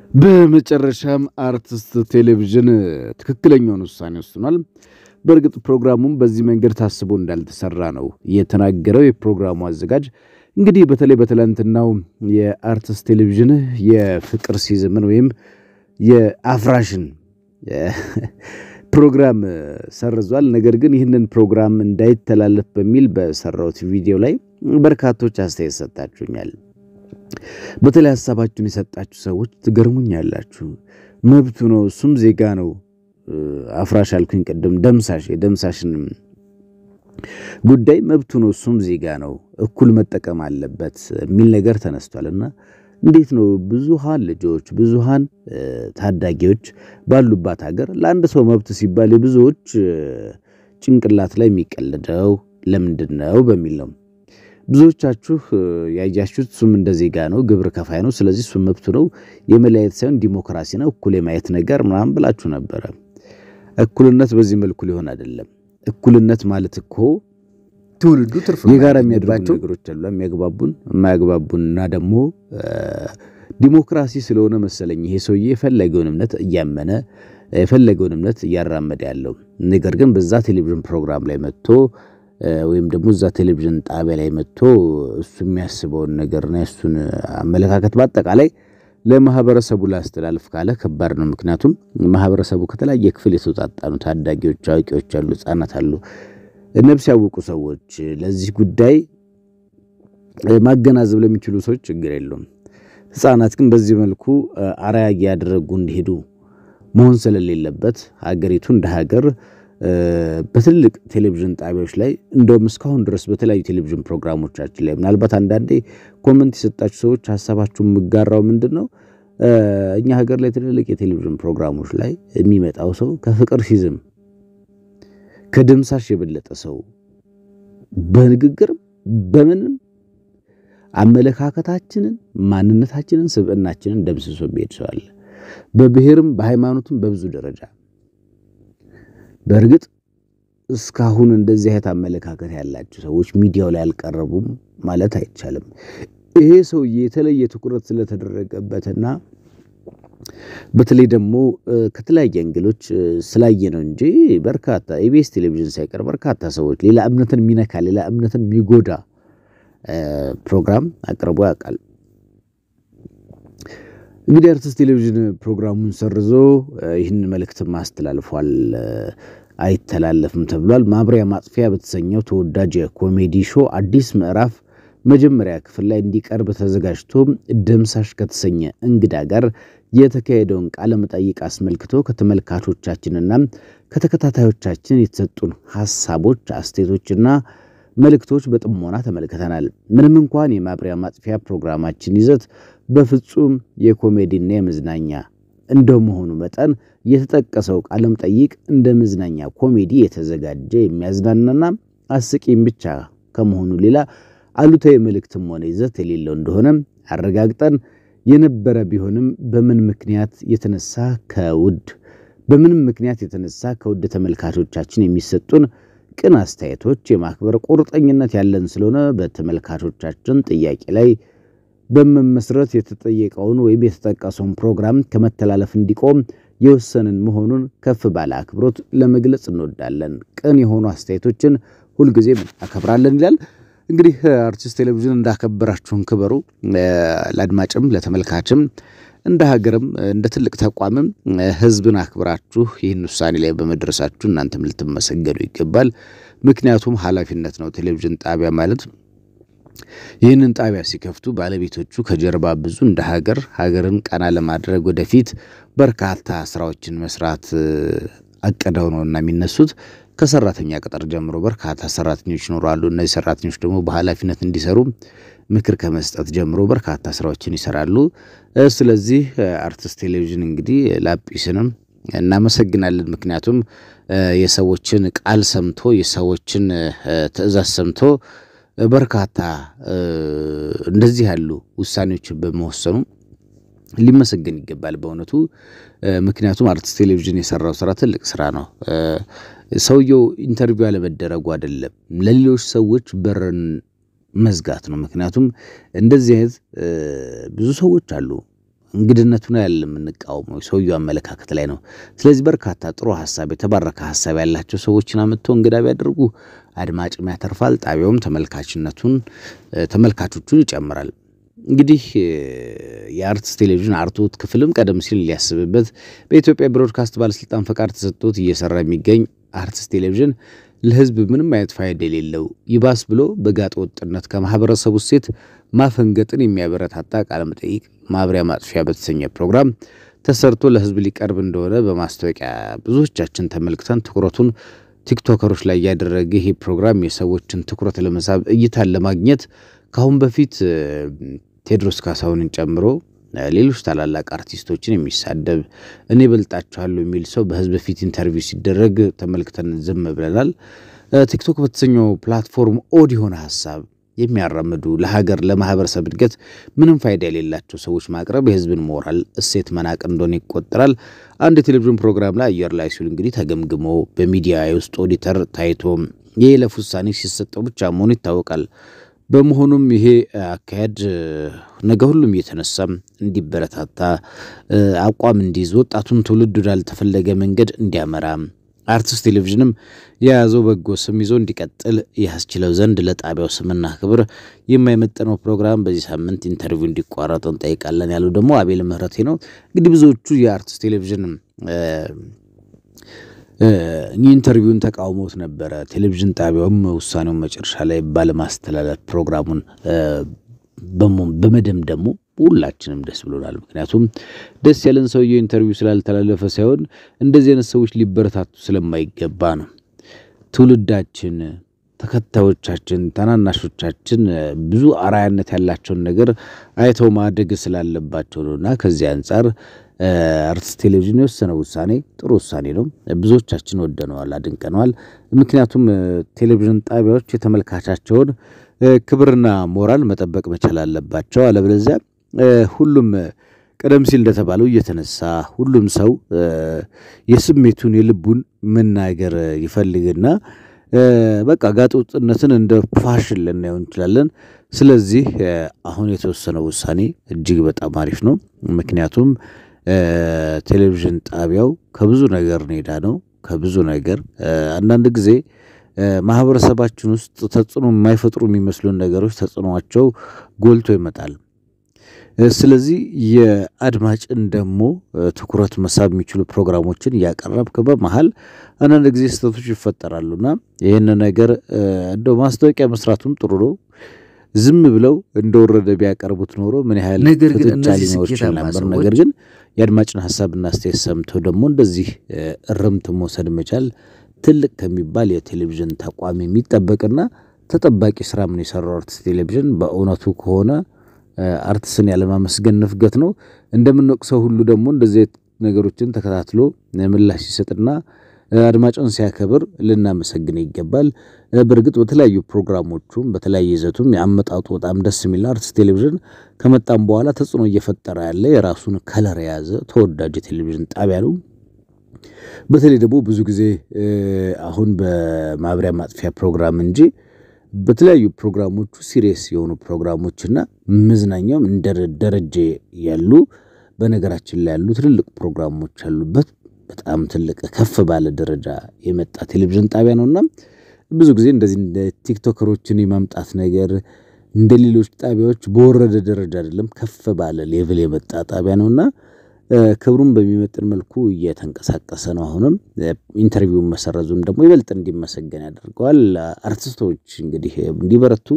በመጨረሻም አርቲስት ቴሌቪዥን ትክክለኛውን ውሳኔ ወስኗል። በእርግጥ ፕሮግራሙም በዚህ መንገድ ታስቦ እንዳልተሰራ ነው የተናገረው የፕሮግራሙ አዘጋጅ። እንግዲህ በተለይ በትላንትናው የአርቲስት ቴሌቪዥን የፍቅር ሲዝምን ወይም የአፍራሽን ፕሮግራም ሰርዟል። ነገር ግን ይህንን ፕሮግራም እንዳይተላለፍ በሚል በሰራሁት ቪዲዮ ላይ በርካቶች አስተያየት ሰጣችሁኛል። በተለይ ሀሳባችሁን የሰጣችሁ ሰዎች ትገርሙኛላችሁ። መብቱ ነው፣ እሱም ዜጋ ነው። አፍራሽ አልኩኝ ቅድም፣ ደምሳሽ የደምሳሽን ጉዳይ መብቱ ነው፣ እሱም ዜጋ ነው፣ እኩል መጠቀም አለበት የሚል ነገር ተነስቷልና እንዴት ነው ብዙሃን ልጆች ብዙሃን ታዳጊዎች ባሉባት ሀገር ለአንድ ሰው መብት ሲባል የብዙዎች ጭንቅላት ላይ የሚቀልደው ለምንድን ነው በሚል ነው። ብዙዎቻችሁ ያያችሁት እሱም እንደ ዜጋ ነው፣ ግብር ከፋይ ነው፣ ስለዚህ እሱም መብቱ ነው፣ የመለያየት ሳይሆን ዲሞክራሲ ነው፣ እኩል የማየት ነገር ምናምን ብላችሁ ነበረ። እኩልነት በዚህ መልኩ ሊሆን አይደለም። እኩልነት ማለት እኮ ትውልዱ ትርፍ የጋራ የሚያደርጉ ነገሮች አሉ፣ የሚያግባቡን የማያግባቡን እና ደግሞ ዲሞክራሲ ስለሆነ መሰለኝ ይሄ ሰውዬ የፈለገውን እምነት እያመነ የፈለገውን እምነት እያራመደ ያለው ነገር ግን በዛ ቴሌቪዥን ፕሮግራም ላይ መጥቶ ወይም ደግሞ እዛ ቴሌቪዥን ጣቢያ ላይ መጥቶ እሱ የሚያስበውን ነገርና የእሱን አመለካከት በአጠቃላይ ለማህበረሰቡ ላስተላልፍ ካለ ከባድ ነው። ምክንያቱም ማህበረሰቡ ከተለያየ ክፍል የተውጣጣ ነው። ታዳጊዎች፣ አዋቂዎች አሉ፣ ህጻናት አሉ፣ ነፍስ ያወቁ ሰዎች። ለዚህ ጉዳይ ማገናዘብ ለሚችሉ ሰዎች ችግር የለውም። ህጻናት ግን በዚህ መልኩ አርአያ ያደረጉ እንዲሄዱ መሆን ስለሌለበት ሀገሪቱ እንደ ሀገር በትልቅ ቴሌቪዥን ጣቢያዎች ላይ እንደውም እስካሁን ድረስ በተለያዩ ቴሌቪዥን ፕሮግራሞቻችን ላይ ምናልባት አንዳንዴ ኮመንት የሰጣችሁ ሰዎች ሀሳባችሁ የምጋራው ምንድን ነው፣ እኛ ሀገር ላይ ትልልቅ የቴሌቪዥን ፕሮግራሞች ላይ የሚመጣው ሰው ከፍቅር ሲዝም ከደምሳሽ የበለጠ ሰው በንግግርም በምንም አመለካከታችንን፣ ማንነታችንን፣ ስብዕናችንን ደምስሶ የሚሄድ ሰው አለ። በብሔርም በሃይማኖትም በብዙ ደረጃ በእርግጥ እስካሁን እንደዚህ አይነት አመለካከት ያላቸው ሰዎች ሚዲያው ላይ አልቀረቡም ማለት አይቻልም። ይሄ ሰውዬ የተለየ ትኩረት ስለተደረገበትና በተለይ ደግሞ ከተለያየ እንግሎች ስላየ ነው እንጂ በርካታ ኢቢኤስ ቴሌቪዥን ሳይቀር በርካታ ሰዎች ሌላ እምነትን የሚነካ ሌላ እምነትን የሚጎዳ ፕሮግራም አቅርቦ ያውቃል። እንግዲህ አርቲስት ቴሌቪዥን ፕሮግራሙን ሰርዞ ይህን መልእክትም አስተላልፏል። አይተላለፍም ተብሏል። ማብሪያ ማጥፊያ በተሰኘው ተወዳጅ የኮሜዲ ሾው አዲስ ምዕራፍ መጀመሪያ ክፍል ላይ እንዲቀርብ ተዘጋጅቶ ደምሳሽ ከተሰኘ እንግዳ ጋር የተካሄደውን ቃለ መጠይቅ አስመልክቶ ከተመልካቾቻችንና ከተከታታዮቻችን የተሰጡን ሀሳቦች፣ አስተያየቶችና መልእክቶች በጥሞና ተመልክተናል። ምንም እንኳን የማብሪያ ማጥፊያ ፕሮግራማችን ይዘት በፍጹም የኮሜዲና የመዝናኛ እንደመሆኑ መጠን የተጠቀሰው ቃለ መጠይቅ እንደ መዝናኛ ኮሜዲ የተዘጋጀ የሚያዝናናና አስቂኝ ብቻ ከመሆኑ ሌላ አሉታዊ መልእክትም ሆነ ይዘት የሌለው እንደሆነ አረጋግጠን የነበረ ቢሆንም በምን ምክንያት የተነሳ ከውድ በምንም ምክንያት የተነሳ ከውድ ተመልካቾቻችን የሚሰጡን ቅን አስተያየቶች የማክበር ቁርጠኝነት ያለን ስለሆነ በተመልካቾቻችን ጥያቄ ላይ በመመስረት የተጠየቀውን ወይም የተጠቀሰውን ፕሮግራም ከመተላለፍ እንዲቆም የወሰንን መሆኑን ከፍ ባለ አክብሮት ለመግለጽ እንወዳለን። ቅን የሆኑ አስተያየቶችን ሁልጊዜም አከብራለን ይላል። እንግዲህ አርቲስት ቴሌቪዥን እንዳከበራችሁን ክበሩ። ለአድማጭም ለተመልካችም እንደ ሀገርም እንደ ትልቅ ተቋምም ሕዝብን አክብራችሁ ይህን ውሳኔ ላይ በመድረሳችሁ እናንተም ልትመሰገኑ ይገባል። ምክንያቱም ኃላፊነት ነው። ቴሌቪዥን ጣቢያ ማለት ይህንን ጣቢያ ሲከፍቱ ባለቤቶቹ ከጀርባ ብዙ እንደ ሀገር ሀገርን ቀና ለማድረግ ወደፊት በርካታ ስራዎችን መስራት አቅደው ነው እና የሚነሱት ከሰራተኛ ቅጥር ጀምሮ በርካታ ሰራተኞች ይኖራሉ። እነዚህ ሰራተኞች ደግሞ በኃላፊነት እንዲሰሩ ምክር ከመስጠት ጀምሮ በርካታ ስራዎችን ይሰራሉ። ስለዚህ አርቲስት ቴሌቪዥን እንግዲህ ላጲስንም እናመሰግናለን። ምክንያቱም የሰዎችን ቃል ሰምቶ የሰዎችን ትዕዛዝ ሰምቶ በርካታ እንደዚህ ያሉ ውሳኔዎችን በመወሰኑ ሊመሰገን ይገባል በእውነቱ። ምክንያቱም አርቲስት ቴሌቪዥን የሰራው ስራ ትልቅ ስራ ነው። ሰውየው ኢንተርቪው ያለመደረጉ አይደለም፣ ለሌሎች ሰዎች በርን መዝጋት ነው። ምክንያቱም እንደዚህ አይነት ብዙ ሰዎች አሉ እንግድነቱ ነው ያለ የምንቃወመው ሰውየው አመለካከት ላይ ነው። ስለዚህ በርካታ ጥሩ ሀሳብ የተባረከ ሀሳብ ያላቸው ሰዎችን አምጥቶ እንግዳ ቢያደርጉ አድማጭም ያተርፋል፣ ጣቢያውም ተመልካችነቱን ተመልካቾቹን ይጨምራል። እንግዲህ የአርትስ ቴሌቪዥን አርትዖት ክፍልም ቀደም ሲል ሊያስብበት በኢትዮጵያ ብሮድካስት ባለስልጣን ፈቃድ ተሰጥቶት እየሰራ የሚገኝ አርትስ ቴሌቪዥን ለሕዝብ ምንም አይነት ፋይዳ የሌለው ይባስ ብሎ በጋጠ ወጥነት ከማህበረሰቡ እሴት ማፈንገጥን የሚያበረታታ ቃለ መጠይቅ ማብሪያ ማጥፊያ በተሰኘ ፕሮግራም ተሰርቶ ለሕዝብ ሊቀርብ እንደሆነ በማስታወቂያ ብዙዎቻችን ተመልክተን ትኩረቱን ቲክቶከሮች ላይ ያደረገ ይህ ፕሮግራም የሰዎችን ትኩረት ለመሳብ እይታን ለማግኘት ከአሁን በፊት ቴዎድሮስ ካሳሁንን ጨምሮ ሌሎች ታላላቅ አርቲስቶችን የሚሳደብ እኔ በልጣችኋለሁ የሚል ሰው በህዝብ ፊት ኢንተርቪው ሲደረግ ተመልክተን ዝም ብለናል። ቲክቶክ በተሰኘው ፕላትፎርም ኦድ የሆነ ሀሳብ የሚያራምዱ ለሀገር ለማህበረሰብ እድገት ምንም ፋይዳ የሌላቸው ሰዎች ማቅረብ የህዝብን ሞራል እሴት መናቅ እንደሆነ ይቆጠራል። አንድ የቴሌቪዥን ፕሮግራም ላይ አየር ላይ ሲውል እንግዲህ ተገምግሞ በሚዲያ የውስጥ ኦዲተር ታይቶ የይለፍ ውሳኔ ሲሰጠው ብቻ መሆኑ ይታወቃል። በመሆኑም ይሄ አካሄድ ነገ ሁሉም እየተነሳም እንዲበረታታ አቋም እንዲይዝ ወጣቱን ትውልድ ወዳልተፈለገ መንገድ እንዲያመራ አርትስ ቴሌቪዥንም የያዘው በጎ ስም ይዞ እንዲቀጥል ያስችለው ዘንድ ለጣቢያው ስምና ክብር የማይመጠነው ፕሮግራም በዚህ ሳምንት ኢንተርቪው እንዲቋረጥ እንጠይቃለን ያለው ደግሞ አቤል ምህረቴ ነው። እንግዲህ ብዙዎቹ የአርትስ ቴሌቪዥን ኢንተርቪውን ተቃውሞት ነበረ። ቴሌቪዥን ጣቢያውም ውሳኔውን መጨረሻ ላይ ባለማስተላለፍ ፕሮግራሙን በመደምደሙ ሁላችንም ደስ ብሎናል። ምክንያቱም ደስ ያለን ሰውየው ኢንተርቪው ስላልተላለፈ ሳይሆን እንደዚህ አይነት ሰዎች ሊበረታቱ ስለማይገባ ነው። ትውልዳችን፣ ተከታዮቻችን፣ ታናናሾቻችን ብዙ አርአያነት ያላቸውን ነገር አይተው ማደግ ስላለባቸው ነው እና ከዚህ አንጻር አርትስ ቴሌቪዥን የወሰነው ውሳኔ ጥሩ ውሳኔ ነው። ብዙዎቻችን ወደነዋል፣ አድንቀነዋል። ምክንያቱም ቴሌቪዥን ጣቢያዎች የተመልካቻቸውን ክብርና ሞራል መጠበቅ መቻል አለባቸው። አለበለዚያ ሁሉም ቀደም ሲል እንደተባለው እየተነሳ ሁሉም ሰው የስሜቱን የልቡን መናገር ይፈልግና በቃ ጋጠወጥነትን እንደ ፋሽን ልናየው እንችላለን። ስለዚህ አሁን የተወሰነው ውሳኔ እጅግ በጣም አሪፍ ነው። ምክንያቱም ቴሌቪዥን ጣቢያው ከብዙ ነገር ኔዳ ነው። ከብዙ ነገር አንዳንድ ጊዜ ማህበረሰባችን ውስጥ ተጽዕኖ የማይፈጥሩ የሚመስሉን ነገሮች ተጽዕኖቸው ጎልቶ ይመጣል። ስለዚህ የአድማጭን ደግሞ ትኩረት መሳብ የሚችሉ ፕሮግራሞችን እያቀረብክ በመሀል አንዳንድ ጊዜ ስህተቶች ይፈጠራሉና ይህን ነገር እንደው ማስታወቂያ መስራቱም ጥሩ ነው። ዝም ብለው እንደወረደ ቢያቀርቡት ኖሮ ምን ያህል ነገር ግን ፍጥጫ እነዚህ ሊኖር ይችል ስኬታማ ነበር። ሰዎች ነገር ግን የአድማጭን ሀሳብና አስተያየት ሰምተው ደግሞ እንደዚህ እርምት መውሰድ መቻል ትልቅ ከሚባል የቴሌቪዥን ተቋም የሚጠበቅና ተጠባቂ ስራ ምን የሰራው አርትስ ቴሌቪዥን በእውነቱ ከሆነ አርትስን ያለማመስገን ንፍገት ነው። እንደምንወቅሰው ሁሉ ደግሞ እንደዚህ አይነት ነገሮችን ተከታትሎ ምላሽ ሲሰጥና አድማጭን ሲያከብር ልናመሰግን ይገባል። በእርግጥ በተለያዩ ፕሮግራሞቹም በተለያየ ይዘቱም የአመጣጡ በጣም ደስ የሚል ነው። አርትስ ቴሌቪዥን ከመጣም በኋላ ተጽዕኖ እየፈጠረ ያለ የራሱን ከለር የያዘ ተወዳጅ የቴሌቪዥን ጣቢያ ነው። በተለይ ደግሞ ብዙ ጊዜ አሁን በማብሪያ ማጥፊያ ፕሮግራም እንጂ በተለያዩ ፕሮግራሞቹ ሲሪየስ የሆኑ ፕሮግራሞችና መዝናኛውም እንደ ደረጀ ያሉ በነገራችን ላይ ያሉ ትልልቅ ፕሮግራሞች ያሉበት በጣም ትልቅ ከፍ ባለ ደረጃ የመጣ ቴሌቪዥን ጣቢያ ነውና ብዙ ጊዜ እንደዚህ እንደ ቲክቶከሮችን የማምጣት ነገር እንደ ሌሎች ጣቢያዎች በወረደ ደረጃ አይደለም፣ ከፍ ባለ ሌቭል የመጣ ጣቢያ ነውና ክብሩን በሚመጥን መልኩ እየተንቀሳቀሰ ነው። አሁንም ኢንተርቪውን መሰረዙም ደግሞ ይበልጥ እንዲመሰገን ያደርገዋል። አርቲስቶች እንግዲህ እንዲበረቱ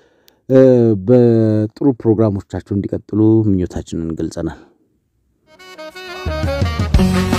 በጥሩ ፕሮግራሞቻቸው እንዲቀጥሉ ምኞታችንን ገልጸናል።